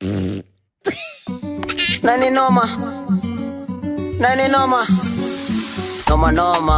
Nani noma? Nani noma? Noma noma.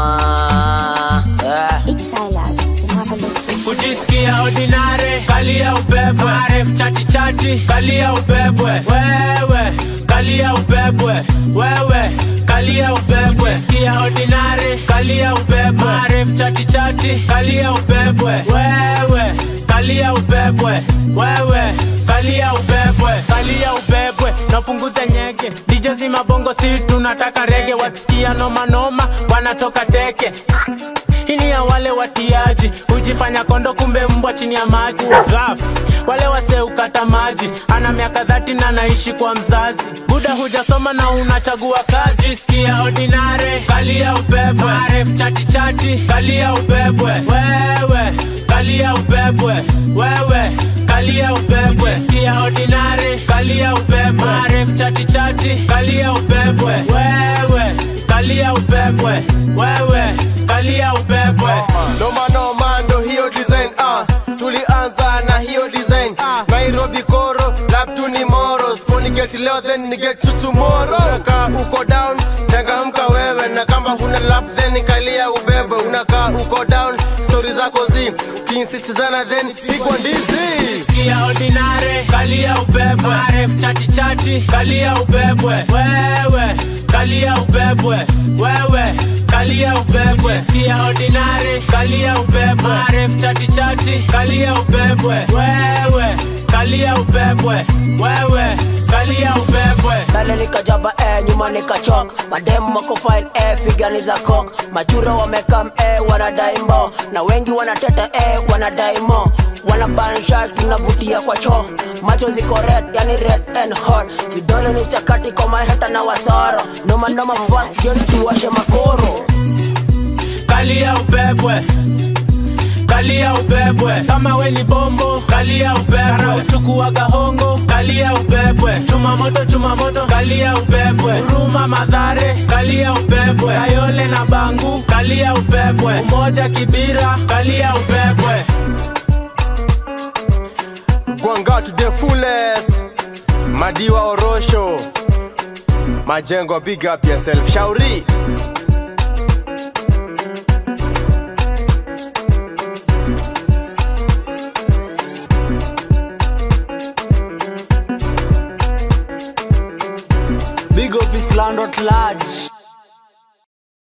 Yeah. It's Silas, the marvelous. kujisikia ordinary kalia ubebwe aref chati chati kalia ubebwe wewe kalia ubebwe wewe kalia ubebwe kujisikia ordinary kalia ubebwe aref chati chati kalia ubebwe wewe kalia ubebwe wewe kalia ubebwe kalia ubebwe napunguza nyeke DJ zima bongo si tunataka rege wakisikia noma noma wanatoka teke hii ni ya wale watiaji hujifanya kondo kumbe mbwa chini ya maji Ghaf, wale wase ukata maji ana miaka dhati na naishi kwa mzazi buda hujasoma na unachagua kazi sikia ordinare kalia ubebwe aref chati chati kalia ubebwe wewe kalia ubebwe wewe kalia ubebwe sikia ordinare kalia ubebwe aref chati chati kalia ubebwe wewe kalia ubebwe wewe kalia ubebwe noma noma ndo hiyo design ah. tulianza na hiyo design nairobi koro laptu ni moro sponi get leo then ni get to tomorrow unakaa uko down changamka wewe na kama huna lap then kalia ubebe unakaa uko down stori zako zi kinsistizana then pigwa ndizi Sikia ordinare kalia ubebwe aref chati chati kalia ubebwe wewe kalia ubebwe wewe kalia ubebwe sikia ordinare kalia ubebwe aref chati chati kalia ubebwe wewe kalia ubebwe wewe kalia ubebwe Dale nikajaba eh, nyuma nikachok madem wako fine eh, figani za kok machura wamekam eh, wanadai mbo na wengi wanateta eh, wanadai mo wanabansha tunavutia kwa choo macho ziko red yani red and hot vidole ni chakati kwa maheta na wasoro noma noma fun jioni tuwashe makoro kalia ubebwe kalia ubebwe kama we ni bombo kalia ubebwe chukua gahongo kalia ubebwe chuma moto chuma moto kalia ubebwe huruma madhare kalia ubebwe ayole na bangu kalia ubebwe umoja kibira kalia ubebwe gwanga to the fullest madiwa orosho majengo big up yourself shauri